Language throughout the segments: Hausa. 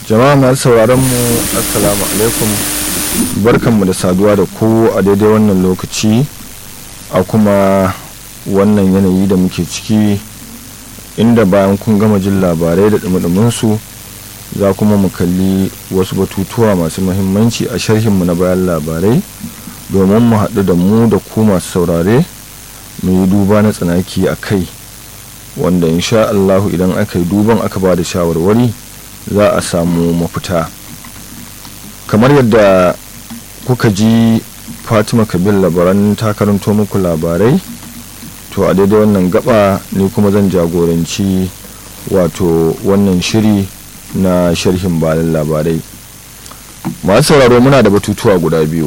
jama'a masu sauraron mu assalamu alaikum barkanmu da saduwa da ku a daidai wannan lokaci a kuma wannan yanayi da muke ciki inda bayan kun gama jin labarai da dumudumin su za kuma mu kalli wasu batutuwa masu mahimmanci a sharhinmu na bayan labarai domin mu haɗu da mu da ku masu saurare mu yi duba na tsanaki a kai wanda insha Allahu idan aka yi duban aka ba da shawarwari za a samu mafita kamar yadda kuka ji fatima kabil labaran ta karanto muku labarai to a daidai wannan gaba ne kuma zan jagoranci wato wannan shiri na sharhin bayan labarai masu sauraro muna da batutuwa guda biyu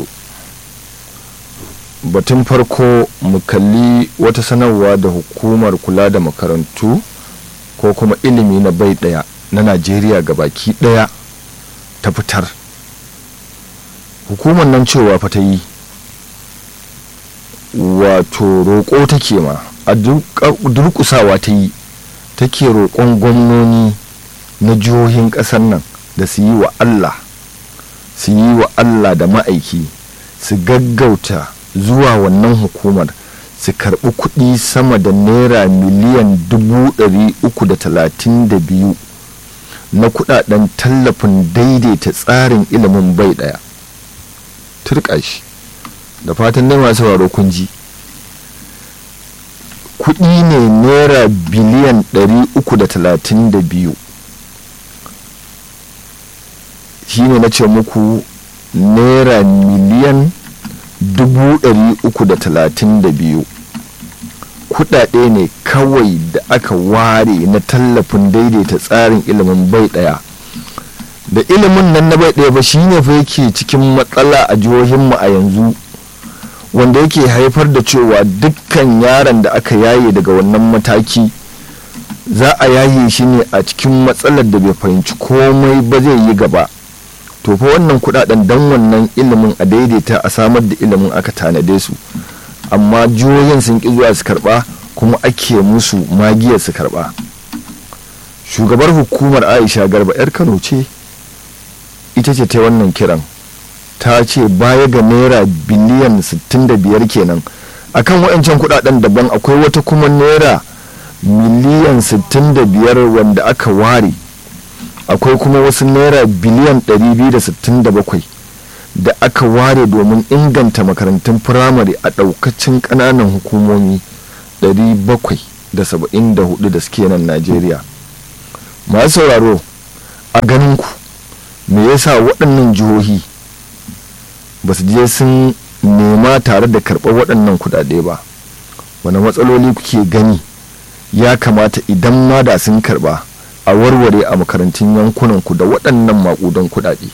batun farko mu kalli wata sanarwa da hukumar kula da makarantu ko kuma ilimi na bai daya na najeriya baki daya ta fitar hukumar nan cewa fa ta yi wato roƙo take ma a durƙusawa ta yi take roƙon gwamnoni na jihohin ƙasar nan da su yi wa allah su yi wa allah da ma'aiki su gaggauta zuwa wannan hukumar su karɓi kuɗi sama da naira miliyan dubu ɗari uku da talatin da biyu na kuɗaɗen tallafin daidaita tsarin ilimin bai ɗaya turka shi da fatan dai masu sauraro kun ji kuɗi ne naira biliyan ɗari uku da talatin da biyu shi ne na ce muku naira miliyan dubu ɗari uku da talatin da biyu kuɗaɗe ne kawai da aka ware na tallafin daidaita tsarin ilimin bai ɗaya da ilimin nan na bai ɗaya ba shine fa yake cikin matsala a jihohinmu a yanzu wanda yake haifar da cewa dukkan yaron da aka yaye daga wannan mataki za a yaye shi ne a cikin matsalar da bai fahimci komai ba zai yi gaba to fa wannan kudaden dan wannan ilimin a daidaita a samar da ilimin aka tanade su amma jihohin sun ki zuwa su karba kuma ake musu magiyar su karba shugabar hukumar aisha garba yar kano ce ita ce ta wannan kiran ta ce baya ga naira biliyan 65 kenan akan waɗancan kudaden daban akwai wata kuma naira miliyan 65 wanda aka ware akwai kuma wasu naira biliyan 267 da aka ware domin inganta makarantun firamare a ɗaukacin ƙananan hukumomi 774 da suke nan najeriya masu sauraro a ganinku me yasa waɗannan jihohi ba su je sun nema tare da karɓar waɗannan kuɗaɗe ba wani matsaloli kuke gani ya kamata idan ma da sun karɓa a warware a makarantun yankunanku da waɗannan maƙudan kuɗaɗe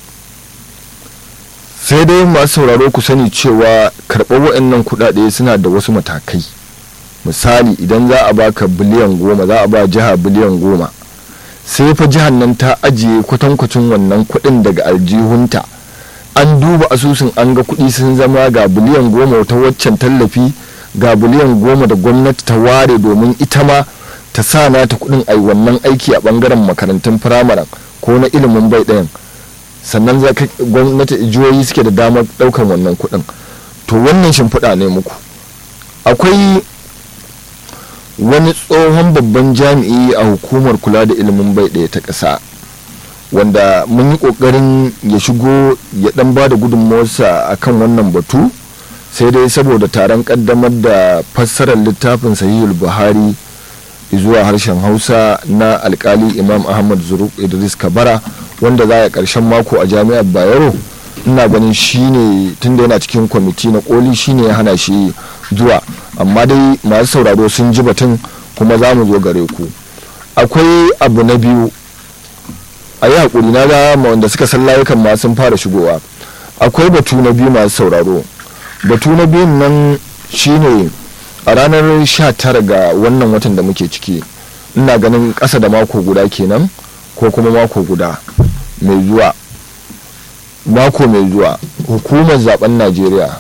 sai dai masu sauraro ku sani cewa karɓar waɗannan kuɗaɗe suna da wasu matakai misali idan za a baka biliyan goma za a ba jiha biliyan goma sai fa jihar nan ta ajiye kwatankwacin wannan kuɗin daga aljihunta an duba asusun an ga kuɗi sun zama ga biliyan goma ta waccan tallafi ga biliyan goma da gwamnati ta ware domin ita ma ta sa na ta kudin ai wannan aiki a bangaren makarantun firamaren ko na ilimin bai ɗayan sannan za ka gwamnati jihohi suke da damar ɗaukan wannan kudin to wannan shimfiɗa ne muku akwai wani tsohon babban jami'i a hukumar kula da ilimin bai ɗaya ta ƙasa wanda mun yi ƙoƙarin ya shigo ya ɗan ba da gudunmawarsa a kan wannan batu sai dai saboda taron ƙaddamar da fassarar littafin sahihul buhari zuwa harshen hausa na alkali imam ahmad zuruk idris kabara wanda za a karshen mako a jami'ar bayero ina ganin shine tunda yana cikin kwamiti na koli shine ya hana shi zuwa amma dai masu sauraro sun ji batun kuma za mu zo gare ku akwai abu na biyu a yi haƙuri na ga wanda suka san layukan ma sun fara shigowa akwai batu na biyu masu sauraro batu na biyun nan shine a ranar 19 ga wannan watan da muke ciki ina ganin ƙasa da mako guda kenan ko kuma mako guda mai zuwa mako mai zuwa hukumar zaben najeriya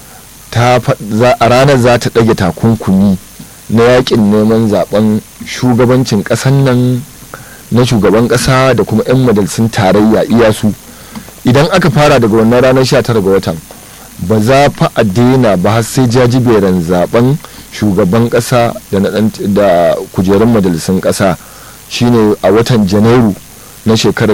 a ranar za ta ɗage takunkumi na yakin neman zaben shugabancin ƙasan nan na shugaban ƙasa da kuma 'yan majalisun tarayya iya su idan aka fara daga wannan ranar 19 ga watan ba za fa a daina ba har sai jajiberen zaben shugaban ƙasa da na ɗan- da kujerun majalisun ƙasa shine a watan janairu na shekarar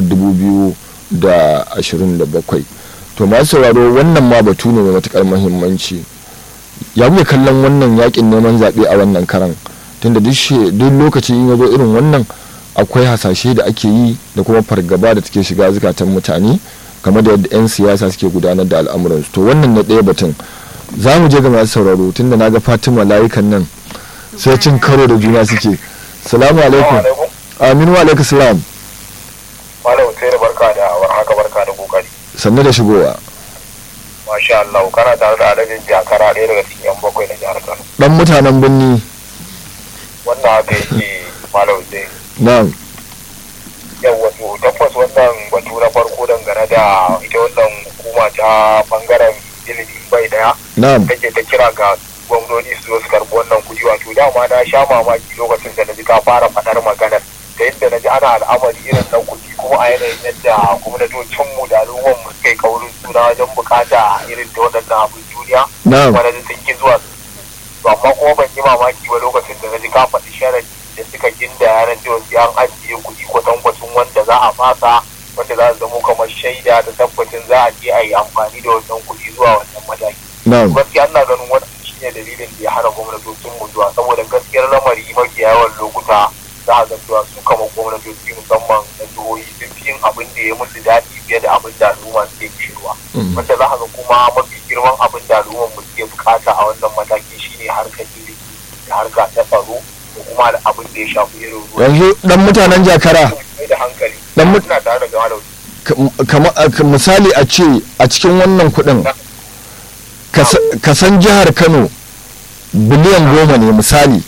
2027 to masu sauraro wannan ma batu ne mai matukar muhimmanci ya muke kallon wannan yakin neman zaɓe a wannan karan tunda duk she- duk lokaci in ya zo irin wannan akwai hasashe da ake yi da kuma fargaba da take shiga zukatan mutane game da yadda 'yan siyasa suke gudanar da al'amuransu to wannan na ɗaya batun za mu je ga masu sauraro tunda na ga fatima layukan nan sai cin karo da juna suke salamu alaikum aminu wa alaikum salam Malam Hussein barka da warhaka barka da kokari. sannu da shigowa Masha Allah kana tare da Alhaji Jakara ɗaya daga cikin yan bakwai na jihar Kano. dan mutanen birni Wannan haka yake Malam Hussein. na'am Yau wato tabbas wannan batu na farko dangane da ita wannan hukuma ta bangaren ilimi bai daya na'am take ta kira ga gwamnoni su zo su karɓi wannan kuɗi wato dama na sha mamaki lokacin da na ji ka fara faɗar maganar da yadda na ji ana al'amari irin na kuɗi kuma a yanayin yadda gwamnatocinmu da al'ummarmu suka yi kaurin suna wajen bukata irin da waɗannan abin duniya na'am kuma na ji sun ki zuwa to amma kuma ban yi mamaki ba lokacin da na ji ka faɗi sharadi da suka ginda yanar cewa sai an ajiye kuɗi kwatankwacin wanda za a fasa wanda za su zamo kamar shaida da tabbacin za a je a yi amfani da wannan kuɗi zuwa wannan mataki na'am gaskiya ina ganin wannan shine dalilin da ya hana gwamnatocin mu zuwa saboda gaskiyar lamari mafi yawan lokuta za a ga cewa su kama gwamnatoci musamman na jihohi sun fi yin abin da ya musu daɗi fiye da abin da al'umma suke kishirwa Mm. wanda za a ga kuma mafi girman abin da al'ummar mu suke bukata a wannan mataki shine harkar ilimi da harka ta tsaro da kuma da abin da ya shafi irin ruwa yanzu dan mutanen jakara da hankali Dan mut- ina tare da gama da ka- kama- a- ka- misali a ce a cikin wannan kudin ka sa- ka san jihar kano biliyan goma ne misali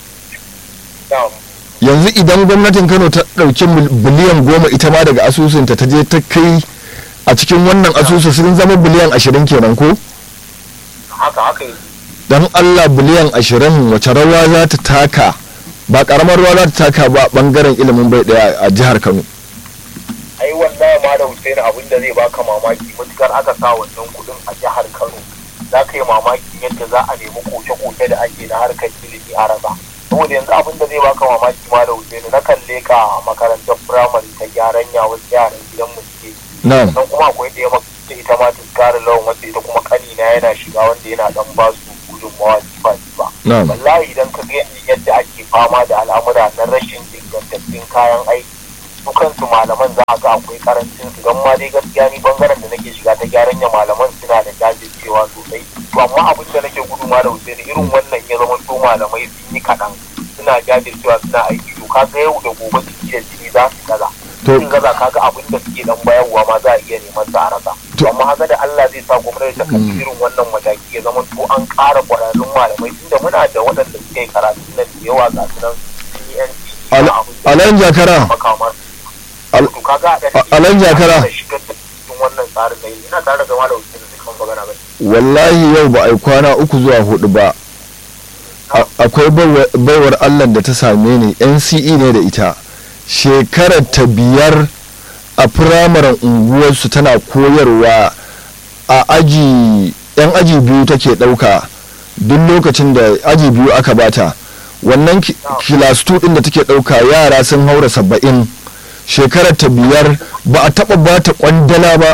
na'am yanzu idan gwamnatin kano ta ɗauki mil- biliyan goma ita ma daga asusunta ta je ta kai a cikin wannan asusu sun zama biliyan ashirin kenan ko haka haka yake dan allah biliyan ashirin wace rawa za ta taka ba karamar rawa za ta taka ba bangaren ilimin bai daya a jihar kano ai wallahi ma da Hussein abin da zai baka mamaki matukar aka sa wannan kudin a jihar Kano za ka yi mamaki yadda za a nemi koke-koke da ake na harkar ilimi a rasa saboda yanzu abin da zai baka mamaki ma da Hussein na kalle ka makarantar firamare ta gyaran ya wasu yaran gidan mu suke na'am sannan kuma akwai da ya maka ita ma tuskarin lawan wacce ita kuma kanina yana shiga wanda yana dan ba su gudunmawa jifa jifa na'am wallahi idan ka ga yadda ake fama da al'amura na rashin ingantattun kayan aiki su kansu malaman za a ga akwai karancin su don ma dai gaskiya ni bangaren da nake shiga ta gyaran ya malaman suna da jajircewa sosai to amma abin da nake gudu ma da Hussein irin wannan ya zama to malamai sun yi kaɗan suna jajircewa suna aiki to kaga yau da gobe jiki da jini za su gaza To- sun gaza kaga abin da suke dan bayarwa ma za a iya neman sa a rasa To- amma haka da Allah zai sa gwamnati ta kalli irin wannan mataki ya zama to an ƙara ƙwararrun malamai tunda muna da waɗanda suke karatu nan da yawa ga su nan sun yi NCE Al- abin da alan jakara makamar Al- to kaga a a- Alan Jakara. shigar da cikin wannan tsarin da ina tare da gama da wasu da suka magana ba wallahi yau ba a yi kwana uku zuwa hudu ba A- akwai baiwa- baiwar allah da ta same ni nce ne da ita shekarar ta biyar a firamaren unguwarsu tana koyarwa a aji yan aji biyu take ɗauka duk lokacin da aji biyu aka bata wannan ki- kilas 2 ɗin da take ɗauka yara sun haura saba'in shekarar ta biyar ba a taɓa bata kwandala ba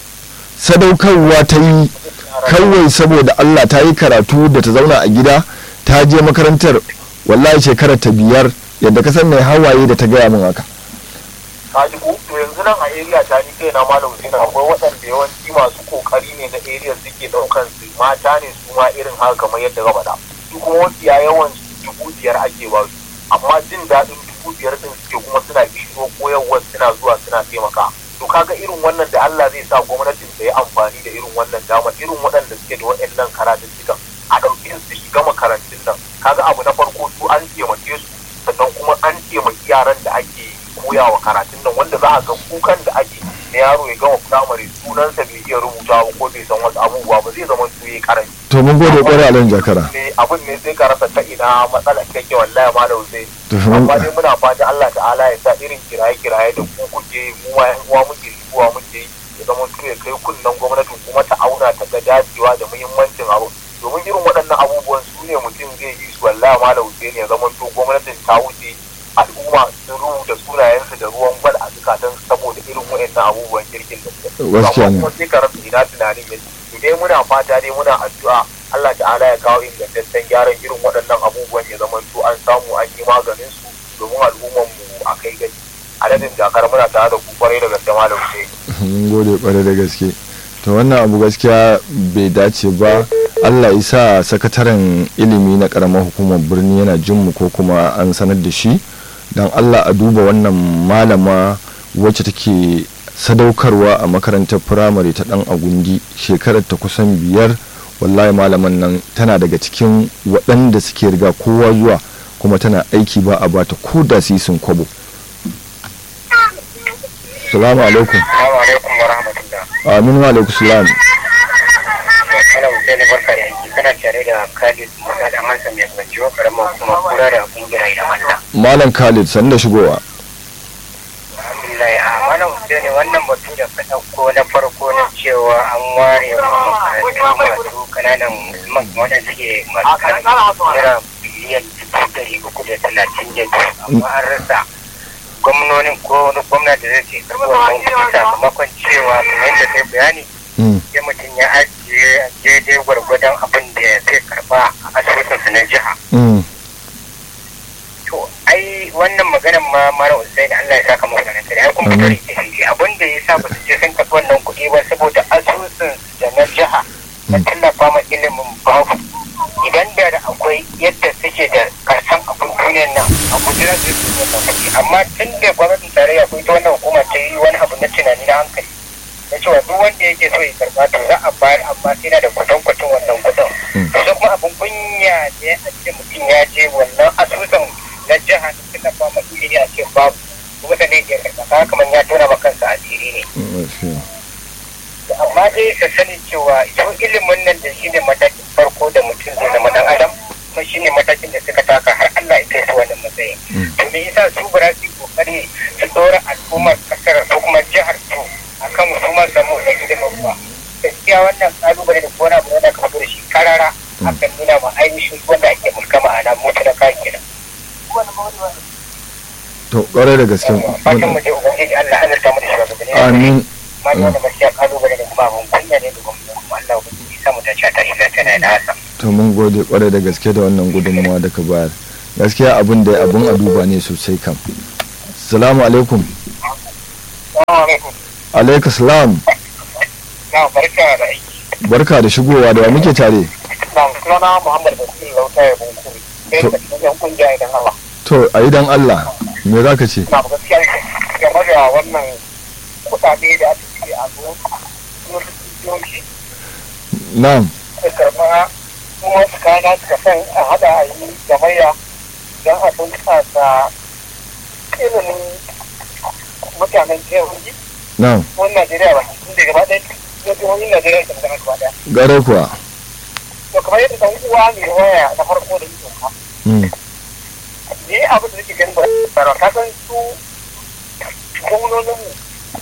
sadaukarwa ta yi kawai saboda Allah ta yi karatu da ta zauna a gida ta je makarantar wallahi shekarar ta biyar yadda ka san mai hawaye da ta gaya min haka ka ji ko to yanzu nan a area ta ni kai na malam Hussein akwai waɗanda yawanci masu kokari ne na area suke ɗaukan su mata ne su ma irin haka kamar yadda ka faɗa su kuma mafiya yawan su dubu biyar ake ba su amma jin daɗin dubu biyar din suke kuma suna bishiro koyarwar suna zuwa suna taimaka to kaga irin wannan da Allah zai sa gwamnatin ta yi amfani da irin wannan dama irin waɗanda suke da waɗannan karatuttukan a ɗauke su shiga makarantun nan kaga abu na farko su an taimake su sannan kuma an taimaki yaran da ake koya wa karatun nan wanda za a ga kukan da ake na yaro ya gama firamare sunansa bai iya rubuta ba ko bai san wasu abubuwa ba zai zama su yi karanci to mun gode kwarai alan jakara ne abin ne sai ka rasa ta ina matsalar take wallahi ma da Hussein to mun amma dai muna fata Allah ta'ala ya sa irin kiraye kiraye da ku kuke yi mu ma yan uwa muke yi uwa muke yi ya zama su ya kai kunnen gwamnatin kuma ta auna ta ga dacewa da muhimmancin abu domin irin waɗannan abubuwan su ne mutum zai yi su wallahi ma da Hussein ya zama to gwamnatin ta wuce al'umma sun rubuta sunayensu da ruwan gwal a zukatan saboda irin waɗannan abubuwan kirkin da suke Gaskiya ne. kuma sai ka rasa ina tunanin yanzu dai muna fata dai muna addu'a Allah ta'ala ya kawo ingantaccen gyaran irin waɗannan abubuwan ya zama to an samu an yi maganin su domin al'umman mu a kai gani adadin jakar muna tare da ku kwarai da gaske malam sai mun gode kwarai da gaske to wannan abu gaskiya bai dace ba allah isa sakataren ilimi na karamar hukumar birni yana jin mu ko kuma an sanar da shi don allah a duba wannan malama wacce take sadaukarwa a makarantar firamare ta dan agundi shekarar ta kusan biyar wallahi malaman nan tana daga cikin waɗanda suke riga kowa zuwa kuma tana aiki ba a bata ko da sisin kwabo salamu alaikum Assalamu alaikum wa rahmatullah amin wa alaikum salam kana Hussein barka da aiki kana tare da Khalid Musa da Mansa mai kwanciwa karamar kuma kura da kungiyar da Allah malam khalid sanda shigowa alhamdulillah a mana Hussein wannan batu da ka ɗauko na farko na cewa an ware wa makarantu masu kananan musulman wanda suke masu kananan naira biliyan dubu ɗari uku da talatin da biyu amma an rasa gwamnonin ko wani gwamna da zai ce karɓi wannan kuɗi sakamakon cewa kamar yadda kai bayani Mm, sai mutum ya ajiye daidai gwargwadon abin da zai karɓa a asusunsa na jiha mm, to ai wannan maganan ma mara usaini Allah ya saka masa nan ai kuma Amin. kare ke abin da ya sa ba su je sun tafi wannan kuɗi ba saboda asusun da na jiha na Mm. tallafa ma ilimin babu idan da da akwai yadda suke da karshen abin duniyar nan a gudunar da su ne kuɗi amma tun da gwamnatin tarayya ko ita wannan hukuma ta yi wani abu na tunani na hankali na cewa duk wanda yake so ya karɓa to za a bayar amma sai na da kwatankwacin wannan kuɗin Mm. to kuma abin kunya ne a ce mutum ya je wannan asusun na jiha da suka fama ilimi a ce babu kuma da ne ke karɓa kaga kamar ya tona ma kansa asiri ne mm, gaskiya. To amma dai ka sani cewa yau ilimin nan da shi ne matakin farko da mutum zai zama dan adam kuma shi ne matakin da suka taka har Allah ya kai su wannan matsayin Mm. to me yasa su ba za su yi kokari su dora al'ummar kasar ko kuma jihar su akan su ma samu da ilimin ba gaskiya wannan kalubale da kona abu wanda ka fito da shi karara akan nuna ma ainihin wanda ake mulka ma'ana mutu na kan kenan to kwarai da gaske fatan mu je ubangiji Allah ya azurta mu da shugabanni amin ma da wannan gaskiya kalubale da kuma abun kunya ne da gwamnati kuma Allah ubangiji ya samu ta ci ta shiga tana da hasa to mun gode kwarai da gaske da wannan gudunmawa da ka bayar gaskiya abin da abin a duba ne sosai kam salamu alaikum Assalamu alaikum alaikum salam na barka da aiki barka da shigowa da wa muke tare na sunana Muhammad Basir Lauta ya bunkuri sai da cikin yan kungiya idan Allah to a yi dan allah me za ka ce na gaskiya game da wannan kuɗaɗe da aka ce a zo yoshi na'am da karɓa kuma su kana suka san a haɗa a yi gamayya don a bunƙasa ilimin mutanen jihohi na'am wani Najeriya ba tun da gaba ɗaya na jihohin Najeriya ta zama gaba ɗaya. gare kuwa To kamar yadda ɗan uwa mai waya na farko da ido ka. Mm, Ni abin da nake ganin ba tsara ka san su gwamnonin mu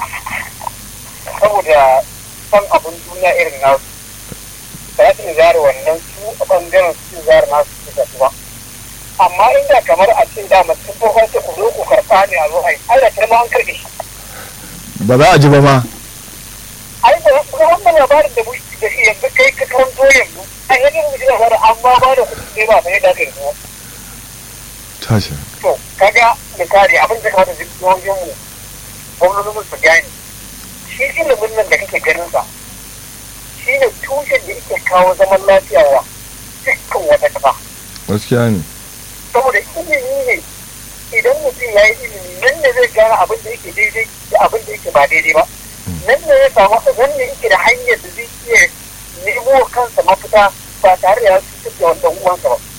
saboda son abin duniya irin nasu. Ba su zara wannan su a ɓangaren su zara nasu su da su ba. Amma inda kamar a ce da mutum ko kwanci ku zo ku karɓa ne a zo a yi, ai da kirma an karɓe shi. ba za a ji ba ma ai da kuma wannan labarin da muke da shi yanzu kai ka karanto yanzu ai yanzu mu ji labarin an ma ba da kuɗi ne ba sai da kai ko tashi to kaga misali abin da kamata jihohin mu gwamnatin mu su gane shi ilimin nan da kake ganin sa shi ne tushen da yake kawo zaman lafiya wa dukkan wata kafa gaskiya ne saboda ilimi ne idan mutum ya yi ilimi nan ne zai gane abin da yake daidai da abin da yake ba daidai ba nan ne ya samu nan ne yake da hanyar da zai iya nemo wa kansa mafita ba tare da ya cutar da wanda uwansa ba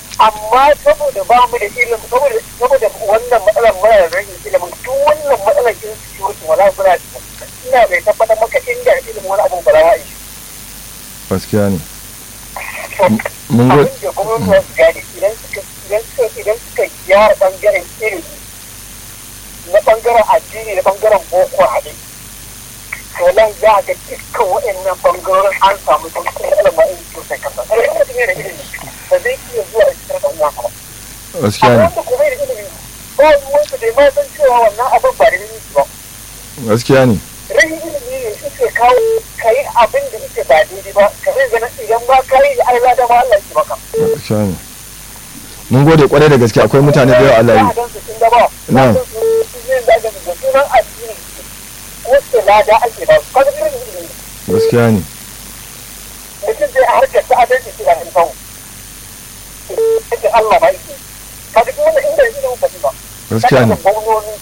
amma saboda ba mu da ilimin saboda saboda wannan matsalar mara rashin ilimin duk wannan matsalar gaskiya ne to mun go abin da gwamnati su gane idan suka idan suka idan suka gyara bangaren ilimi na bangaren addini na bangaren boko haɗe to nan za a ga dukkan waɗannan bangarorin an samu dukkan ilimi in sosai kasa ɗaya da mutum yana da ilimi ba zai iya zuwa a cikin ɗan uwansa ba gaskiya a ne wanda kuma yana da ilimi ba ruwansa bai ma san cewa wannan abin ba da ilimi ba gaskiya ne rashin ilimi ne suke kawo ka yi abin da yake ba daidai ba ka zai gana idan ba ka yi da Allah da ma Allah ya maka gaskiya ne mun gode kwarai da gaske akwai mutane da yawa a layi na Na. da sunan addini ko ce lada ake ba su kaga irin ilimi gaskiya ne mutum zai a harkar ta adalci shi da kan kawo yake Allah ba yake kaga duk wannan inda ilimin ba ba gaskiya ne gwamnoni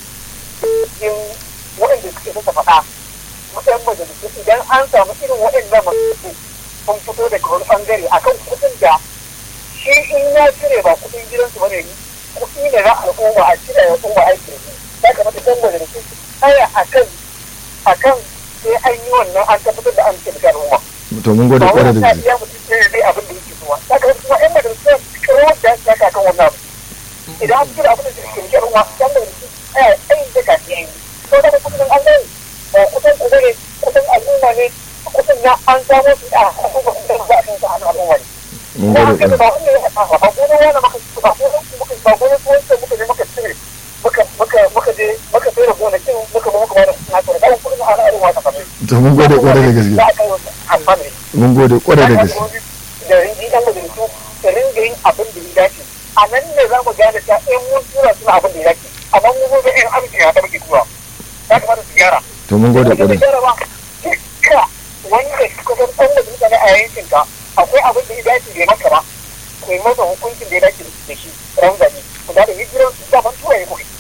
in waɗanda suke suka faɗa matsayin majalisu idan an samu irin waɗannan masu sun fito daga wani ɓangare akan kuɗin da shi in ya cire ba kuɗin gidansu bane kuɗi ne na al'umma a cire wa al'umma aiki ne ya kamata kan majalisu su tsaya akan akan sai an yi wannan an tabbatar da an ce da al'umma to mun gode ba kwarai wani da ta gaske iya mutum sai dai abin da yake zuwa ya kamata kuma ƴan majalisu su kiro da ya kan wannan abu idan an cire abin da suke rike al'umma ƴan majalisu tsaya tsayin da kafi an yi to da kudin an gani ba kudin ku ne kudin al'umma ne kudin na an samo su a kuma kudin za a kan sa al'umma ne mun ko gode haka kwarai ba wanda ya haɗa ba ko wani maka ba ko muka ba ko wani wanda muka je muka cire muka muka muka je muka tsere gonakin muka ba muka ba da suna tsere dan kudin ana al'umma ta kamar to mun gode kwarai da gaske za a kai wasu amfani mun gode kwarai da gaske da rinji ɗan majalisu da ringa yin abin da ya dace a nan ne za mu gane ta in mun tura suna abin da ya dace amma mu gobe in amince ya ta muke tura ya kamata su gyara to mun gode da kwarai gyara ba dukka wanda suka san ɗan majalisa ne a yankin ka akwai abin da ya dace bai maka ba ku yi masa hukuncin da ya dace da shi ran zaɓe ku da hijiran su daban tura ya kuɗi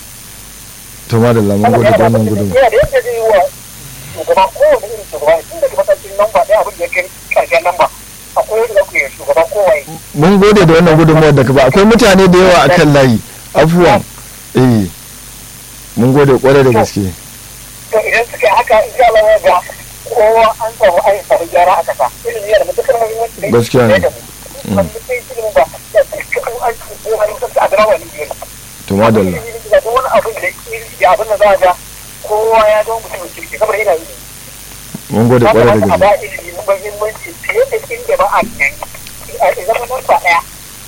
to madalla mun gode da wannan gudun yana da yadda zai yi wa shugaba kowane irin shugaba tun daga matakin lamba ɗaya abin da ya kai ƙarshen lamba akwai yadda za ku yi shugaba kowaye mun gode da wannan gudunmuwar da ka ba akwai mutane da yawa akan layi afuwan eh mun gode kwarai da gaske to idan suka yi haka in sha Allah ya ga kowa an samu an samu gyara a kasa ilimi yana da matuƙar muhimmanci da Gaskiya ne. da mu wanda sai ilimin ba da dukkan an ci ko an kasa a gaba wani biyar to madalla da duk wani abin da ya abin da za a ga kowa ya zama mutum kirki kamar yana yi mun gode kwarai da a gaske ba ilimi muhimmanci fiye da inda ba a tunani a zama nan ba ɗaya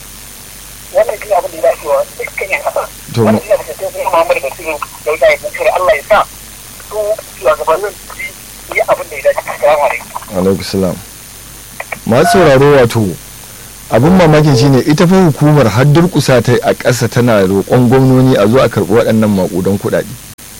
wannan shi abin da ya dace wa dukkan yan kasa To, wannan shi abin da sai kuma Muhammadu Basiru da ya yi bukari Allah ya sa su shugabannin su yi abin da ya dace assalamu alaikum alaikum salam masu sauraro wato abin mamakin shine ita fa hukumar har durkusa ta a ƙasa tana roƙon gwamnoni a zo a karɓi waɗannan maƙudan kuɗaɗe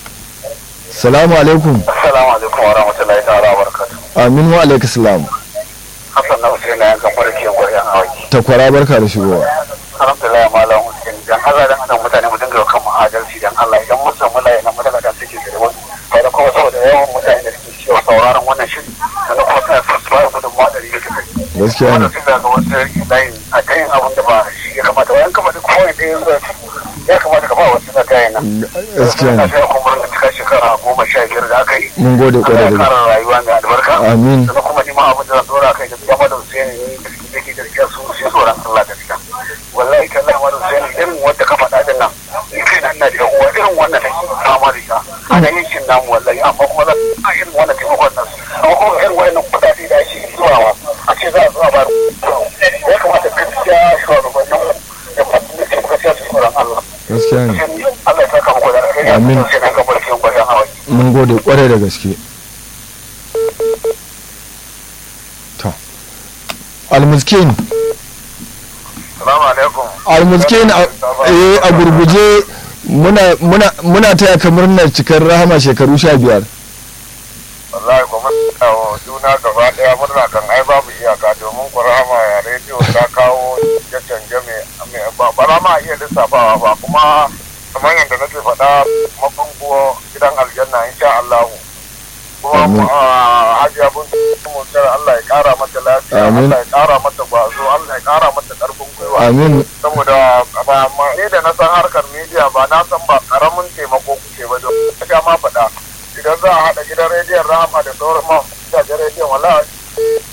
salamu alaikum assalamu alaikum wa rahmatullahi ta'ala wa barakatuh amin wa alaikum salam Hassan na Hussein na yankan farki yan gwaryan awaki takwara barka da shigowa alhamdulillah malam Hussein dan Allah dan Allah mutane mu dinga kan adalci dan Allah idan mun samu layi na mutane da suke da wani kai da kuma saboda yawan mutane da suke cewa sauraron wannan shiri da kuma suna son su bayar gudun ma ɗari da kai gaskiya ne sun daga wasu layin a ta yin abin da ba shi ya kamata wayan kamata kowane ɗaya zuwa ya kamata ka ba wasu na kayan nan gaskiya ne sai kuma da cika shekara goma sha biyar da aka yi mun gode Allah kwarai ya da gaske kara rayuwa mai albarka amin sannan kuma ni ma abin da zan dora kai da ya mada Hussein ne da suke take gaskiya su sai tsoron Allah gaskiya wallahi tallahi mada Hussein irin wanda ka faɗa din nan ni kai nan na da uwa irin wannan take fama da ita ana yin shin namu wallahi amma kuma za a irin wannan taimakon nan amma kuma irin wannan kuɗaɗe da ake zuwa a ce za a zuwa ba ya kamata gaskiya shugabannin da fasin da ke gaskiya su tsoron Allah gaskiya ne Allah ya saka muku da alheri Amin. sai na gabar cikin gwajin hawa mun gode kwarai da gaske to almuskin Salamu alaikum. almuskin a eh, a gurguje muna muna muna taya ka murnar cikar rahama shekaru sha biyar wallahi kuma wa juna gaba daya murna kan ai babu iyaka domin kurama ya rediyo ta kawo ya canje mai ba ba ma iya lissafawa ba kuma kamar yadda nake faɗa mabango gidan aljanna insha Allah kuma Amin. ah, hajiya bin mutar Allah ya kara mata lafiya Amin. Allah ya kara mata gwazo Allah ya kara mata karfin gwiwa amin saboda ba ma ni da na san harkar media ba na san ba karamin taimako kuke ba don ya ma faɗa idan za a haɗa gidan rediyon rahama da sauran ma gidajen rediyon wala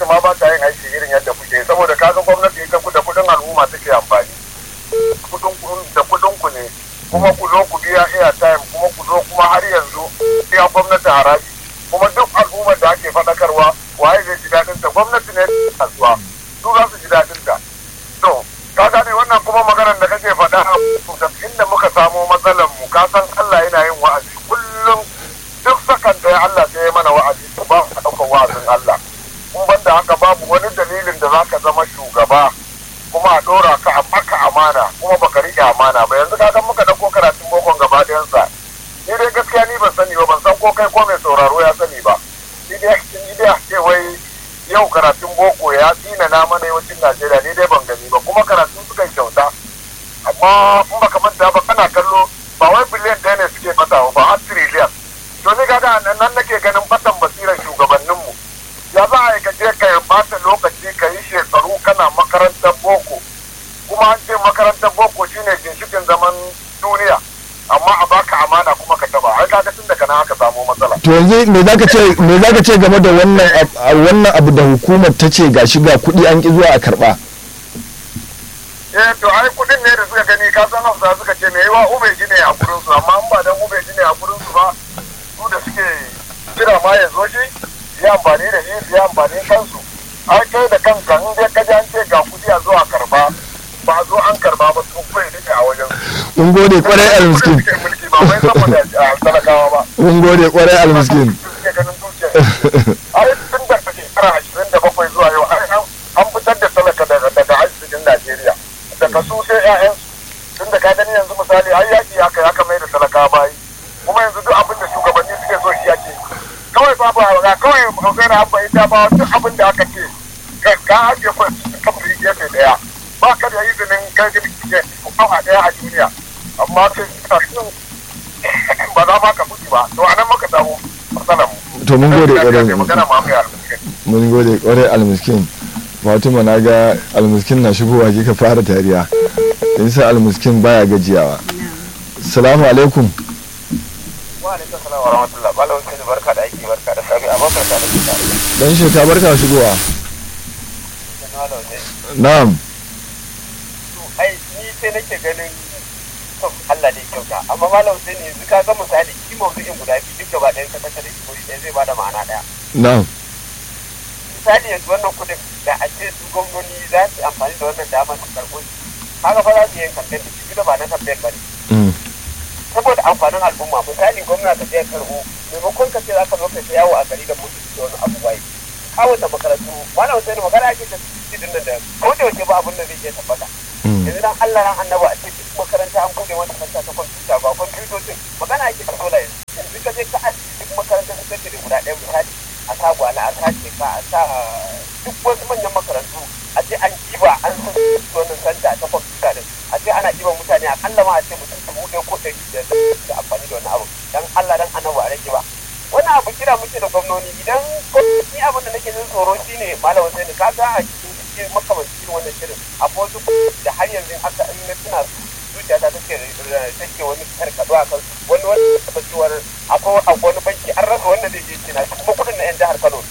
ma ba ta yin aiki irin yadda kuke saboda kaga gwamnati ita da kudin al'umma take amfani kudin da kudin ku ne kuma ku zo ku biya airtime kuma ku zo kuma har yanzu biya gwamnati haraji kuma duk al'ummar da ake faɗakarwa waye zai ji daɗin ta gwamnati ne kasuwa su za su ji daɗin ta to ka gane wannan kuma maganar da kake faɗa inda muka samo matsalar mu ka san Allah yana yin wa'azi kullum duk sakan da Allah sai ya mana wa'azi to ba ka ɗaukar wa'azin Allah kun banda haka babu wani dalilin da za ka zama shugaba kuma a ɗora ka a maka amana kuma baka riƙe amana ba yanzu ka muka ɗauko karatun bokon gaba ɗayansa ni dai gaskiya ni ban sani ba ban san ko kai ko mai sauraro ya sani ba ni dai ni dai ce wai yau karatun boko ya tsina na mana yawancin Najeriya ni dai ban gani ba kuma karatun suka yi kyauta amma in baka manta ba kana kallo ba wai biliyan ɗaya ne suke fata ba har tiriliyan to ni kaga nan nake ganin fatan basirar shugabanninmu ya za a yi ka je ka bata lokaci ka yi shekaru kana makarantar boko kuma an ce makarantar boko shine ginshikin zaman duniya amma a baka amana kuma ka taba ai kaga tun daga nan aka samu matsala to yanzu me zaka ce me zaka ce game da wannan wannan abu da hukumar ta ce gashi ga kuɗi an ki zuwa a karba eh to ai kuɗin ne da suka gani ka san hausa suka ce me yawa ubeji ne a gurin su amma in ba dan ubeji ne a gurin su ba su da suke jira ma ya zo shi yi amfani da shi su yi amfani kansu ai kai da kanka in dai ka ji an ce ga kuɗi a zo a karba ba a zo an karba ba su kai rike a wajen mun gode kwarai almiskin mulki ba wai saboda talakawa ba mun gode kwarai almiskin suke ganin dukiya ai tun da shekara ashirin da bakwai zuwa yau an fitar da talaka daga arzikin Najeriya daga su sai 'ya'yansu tun da ka gani yanzu misali ai yaki haka ya mai da talaka bayi kuma yanzu duk abin da shugabanni suke so shi yake kawai babu ga kawai magana abba ita ba duk abin da aka ce ka ake kwa kamar gefe daya ba ka da izinin kai gani ke kawa daya a duniya amma sai ba za ma ka mutu ba to anan maka samu matsalar mu to mun gode kwarai magana ma mai mun gode kwarai almiskin fatima na ga almiskin na shigowa ka fara tariya sa almiskin baya gajiyawa salamu alaikum wa alaikum salam wa rahmatullah balawun sai barka da aiki barka da sami abokan da aiki tare dan shekara barka shigowa na'am to ai ni sai nake ganin to Allah ne kyauta amma malam sai ne yanzu ka ga misali shi mawdu'in guda biyu duk gaba ɗayan ka tattare shi wuri ɗaya zai bada ma'ana ɗaya na'am misali yanzu wannan kudin da a ce su gwamnoni za su amfani da wannan damar su karɓo shi haka fa za su yi kamfen da shi da ba na kamfen ba ne saboda amfanin al'umma misali gwamna ka je karɓo maimakon ka ce za ka zo ka yawo a gari da mutu da wani abu bai kawo ta makarantu wani wasu ne magana ake ta cikin nan da ko da wace ba abin da zai iya tabbata yanzu dan Allah ran annaba a ce duk makaranta an bude wata makaranta ta kwamfuta ba kwamfutocin magana ake ta sola yanzu yanzu ka je ka aji duk makarantar sakandare guda ɗaya misali a sa gwala a sace ka a sa duk wasu manyan makarantu a ce an kiba an san wannan santa ta kwamfuta din a ce ana kiban mutane a kalla ma a ce mutum dubu ɗaya ko ɗari biyar da amfani da wani abu dan Allah dan annabi a rage ba wani abu kira muke da gwamnoni idan ni abin da nake jin tsoro shine malam Hussein ka ga a cikin cikin makamanci irin wannan shirin akwai wasu da har yanzu haka in na tuna zuciya ta take take wani karkado a kan wani wani tabbacewar akwai wani banki an rasa wanda zai je cina kuma kudin na yan jihar Kano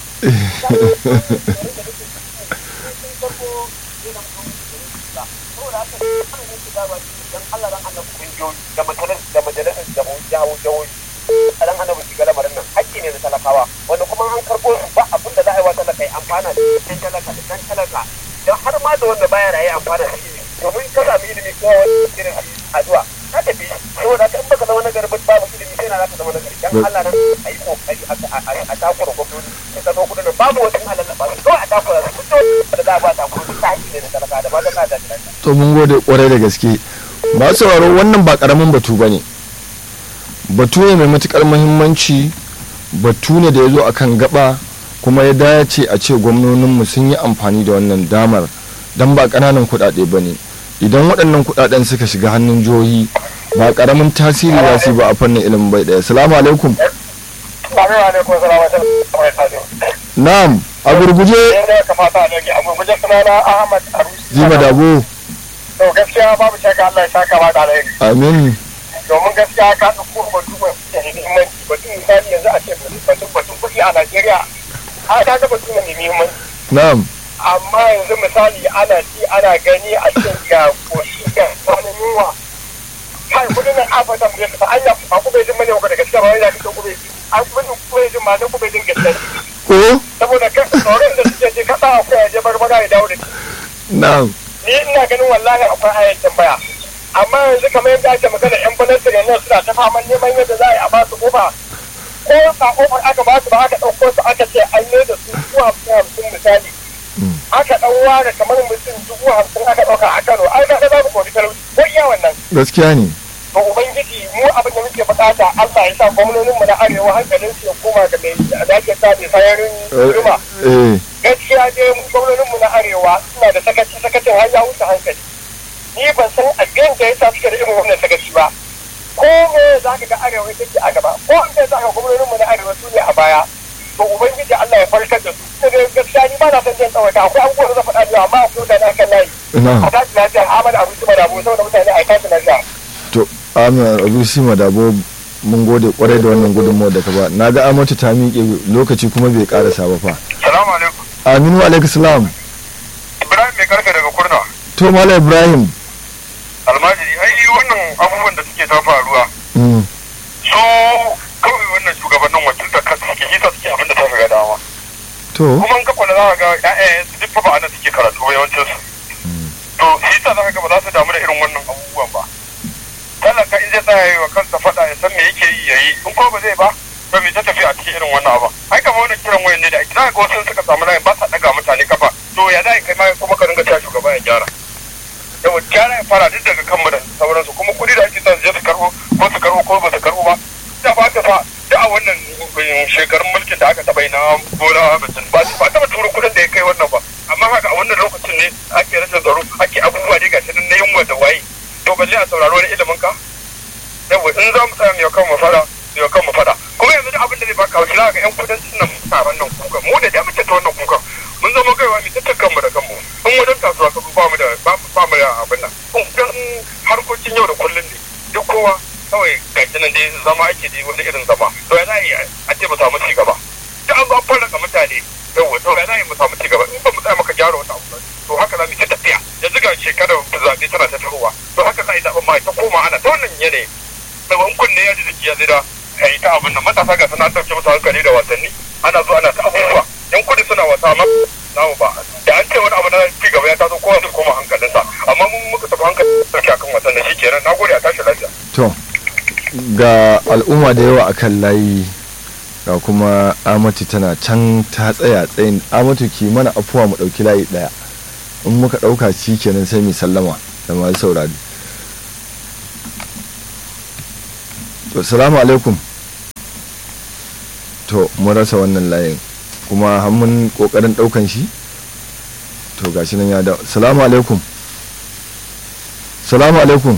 dan Allah dan Allah kungiyoyi da majalisar da majalisar da jawo jawoyi dan annabi shiga lamarin nan hakki ne na talakawa wanda kuma an karbo su ba abin da za a yi wa talaka ya amfana da dan talaka da dan talaka dan har ma da wanda baya raye amfana da shi domin ka sami ilimi ko wani irin addu'a ka tafi saboda ka in baka zama na garbi babu ilimi sai na zaka zama na gari dan Allah nan a yi kokari a takura gwamnati sai ka zo kudin nan babu wasu halalla ba su kawai a takura su fito da za a ba takura su ta hakki ne na talaka da ba da na da to mun gode kwarai da gaske ba sauraro wannan ba karamin batu ba ne batu ne mai matukar muhimmanci batu ne da ya zo akan gaba kuma ya dace a ce gwamnoninmu sun yi amfani da wannan damar don ba ƙananan kuɗaɗe ba ne idan waɗannan kuɗaɗen suka shiga hannun jihohi ba ƙaramin tasiri za su yi ba a fannin ilimin bai ɗaya salamu alaikum na'am a gurguje jima dabo to gaskiya babu shakka Allah ya saka ma da alheri amin domin gaskiya ka ɗauko batu mai da muhimmanci batun misali yanzu a ce batun batun kuɗi a Najeriya a ka ga batu mai muhimmanci na'am amma yanzu misali ana ci ana gani a cikin ga koshi ga wani yunwa kai kudin nan a fata mu yasa an ya ba ku bai jin mane ko da gaskiya ba wai da kike ku bai ji an ku bai ku bai jin ma ku bai jin gaskiya ko saboda kan tsoron da suke ji kasa akwai ya je barbara ya dawo da shi na'am ni ina ganin wallahi akwai ayar tambaya amma yanzu kamar yadda ake magana yan balansu da nan suna ta faman neman yadda za a yi a ba su kofa ko ba kofar aka ba su ba aka ɗauko su aka ce an yi da su dubu hamsin hamsin misali aka ɗan ware kamar mutum dubu hamsin aka ɗauka a kano ai ga za mu kori talauci ko iya wannan gaskiya ne to ubangiji mu abin da muke bukata Allah ya sa gwamnonin mu na arewa hankalin su ya koma ga mai da ake sa mai sayarin juma eh gaskiya dai gwamnonin mu na arewa suna da sakaci sakacin har ya wuce hankali ni ban san abin da ya sa suke da irin wannan sakaci ba ko me za ka ga arewa take a gaba ko an za ka gwamnonin mu na arewa su ne a baya to ubangiji Allah ya farkar da su sai dai gaskiya ni ba na san jin tsawaita akwai abubuwan da zan faɗa da amma akwai mutane a kan layi na'am a tashi lafiya Ahmad Abu Suma da Abu saboda mutane a tashi lafiya to amin abusi madabo mun gode kwarai da wannan gudunmawar da ka ba na ga amatu ta miƙe lokaci kuma bai karasa ba fa salamu alaikum aminu alaikum salam ibrahim mai karfe daga kurna to mala ibrahim almajiri ai wannan abubuwan da suke ta faruwa mm, so kawai wannan shugabannin wakiltar kansu suke hisa suke abin da ta ga dama to kuma in ka kula za ka ga ƴaƴayen su duk fa ba anan suke karatu ba yawancin su to shi yasa za ka ga ba za su damu da irin wannan abubuwan ba talaka in zai tsaya yi wa kansa faɗa ya san me yake yi ya yi in ko ba zai ba ba mai ta tafi a cikin irin wannan abu ai kamar wannan kiran wayan ne da ake za ka ga wasu suka samu layin ba sa ɗaga mutane kafa to ya za kai ma kuma ka dinga cewa shugaba ya gyara yawa gyara ya fara duk daga kanmu da sauransu kuma kuɗi da ake son su je su karɓo ko su karɓo ko ba su karɓo ba da ba ta fa da a wannan shekarun mulkin da aka taɓa yi na bola ahmed ba ba taɓa turo kuɗin da ya kai wannan ba amma haka a wannan lokacin ne ake rashin tsaro ake abubuwa dai ga nan na yunwa da waye to balle a sauraro wani ilimin ka yawa in za mu tsaya mu yau kan mu fada mu yau kan mu fada kuma yanzu da abin da zai baka haushi za ka ga yan kudancin nan muna wannan kukan mu da da muke ta wannan kukan mun zama kaiwa mu ta kanmu da kanmu in wajen kasuwa ka ba mu da ba ba mu da abin nan in harkokin yau da kullun ne duk kowa kawai gashi nan dai zama ake da wani irin zama to ya za a yi a ce mu samu ci gaba da an zo an farraka mutane yawa to ya za a yi mu samu ci gaba in ba mu tsaya maka gyara wata abu ba to haka za mu ta tafiya yanzu ga shekarar zaɓe tana ta tahowa to haka za a yi zaɓen ma ta koma ana ta wannan yanayi da wani kunne ya ji jiki ya zira a yi ta abin nan matasa ga suna ɗauke musu hankali da wasanni ana zuwa ana ta abubuwa yan kudi suna wasa ma namu ba da an ce wani abu na ci gaba ya taso kowa su koma hankalinsa amma mun muka tafi hankali sauke akan wasan da shi kenan na gode a tashi lafiya. to ga al'umma da yawa akan layi ga kuma amatu tana can ta tsaya tsayin amatu ki mana afuwa mu ɗauki layi ɗaya in muka ɗauka shi kenan sai mu sallama da masu saurari to salamu alaikum to mun rasa wannan layin kuma har mun kokarin ɗaukan shi to gashi nan ya da salamu alaikum salamu alaikum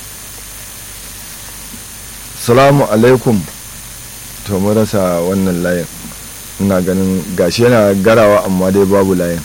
salamu alaikum to mun rasa wannan layin ina ganin gashi yana garawa amma dai babu layin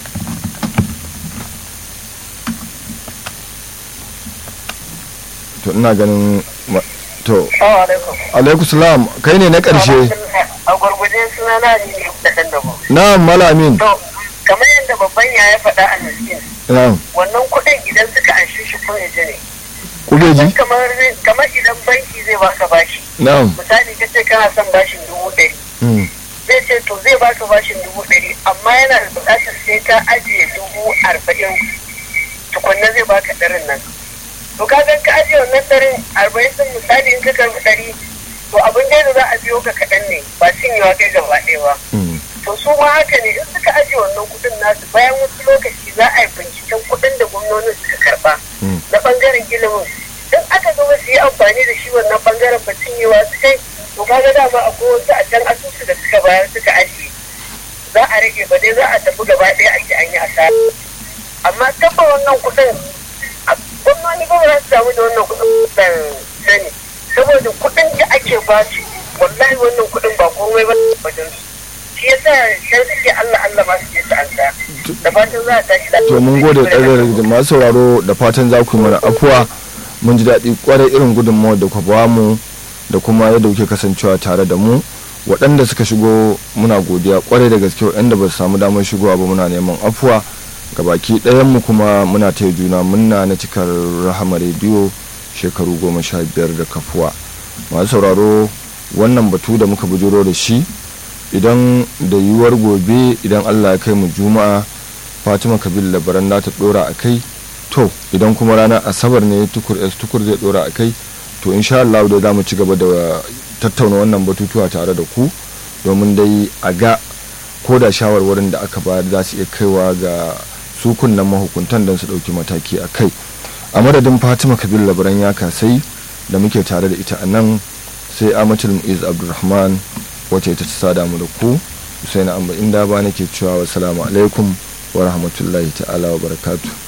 to ina ganin ma- to alaikum salam kai ne na ƙarshe a gurguje suna na ne da ɗan da na malamin to kamar yadda babban ya ya faɗa a nasirin na wannan kuɗin idan suka anshi shi kun ji ne kubeji kamar kamar idan banki zai baka bashi na misali ka ce kana son bashin dubu ɗari mm, zai ce to zai baka bashin dubu ɗari amma yana da buƙatar sai ka ajiye dubu arba'in tukunna zai baka ɗarin nan to ka ga ka ajiye wannan ɗarin arba'in ɗin misali in ka karɓi ɗari to abin da za a biyo ka kaɗan ne ba cinyewa kai gaba ɗaya ba mm, to su ma haka ne in suka ajiye wannan kuɗin nasu bayan wasu lokaci za a yi binciken kuɗin da gwamnonin suka karɓa mm. na ɓangaren ilimin in aka zo ba su yi amfani da shi wannan ɓangaren ba cinyewa su kai to kaga dama akwai wasu a can asusu da suka bayar suka ajiye za a rage ba dai za a tafi gaba ɗaya a ce an yi asara amma tabba wannan kuɗin a gwamnoni ba za su samu da wannan kuɗin ban sani saboda kuɗin da ake ba su wallahi wannan kuɗin ba komai ba wajen su shi yasa sai suke Allah Allah ma su je su an da fatan za a tashi da to mun gode ƙarar da masu sauraro da fatan za ku yi mana afuwa mun ji daɗi ƙwarai irin gudunmawar da ku ba mu da kuma yadda kuke kasancewa tare da mu waɗanda suka shigo muna godiya kwarai da gaske waɗanda ba su samu damar shigowa ba muna neman afuwa ga baki ɗayanmu kuma muna taya juna munna na cikar rahama rediyo shekaru goma sha biyar da kafuwa masu sauraro wannan batu da muka bujuro da shi idan da yiwuwar gobe idan allah ya kai mu juma'a fatima kabil labaran ta dora a kai to idan kuma ranar asabar ne tukur s tukur zai dora a kai to insha allah da za mu ci gaba da tattauna wannan batutuwa tare da ku domin dai a ga ko da shawarwarin da aka bayar za su iya kaiwa ga su kunnan mahukuntan don su ɗauki mataki a kai a madadin fatima kabil labaran ya kasai da muke tare da ita a nan sai amatul mu'iz abdulrahman wacce ta ci sada mu da ku sai na amma inda ba nake cewa wassalamu alaikum wa rahmatullahi ta'ala wa barakatuh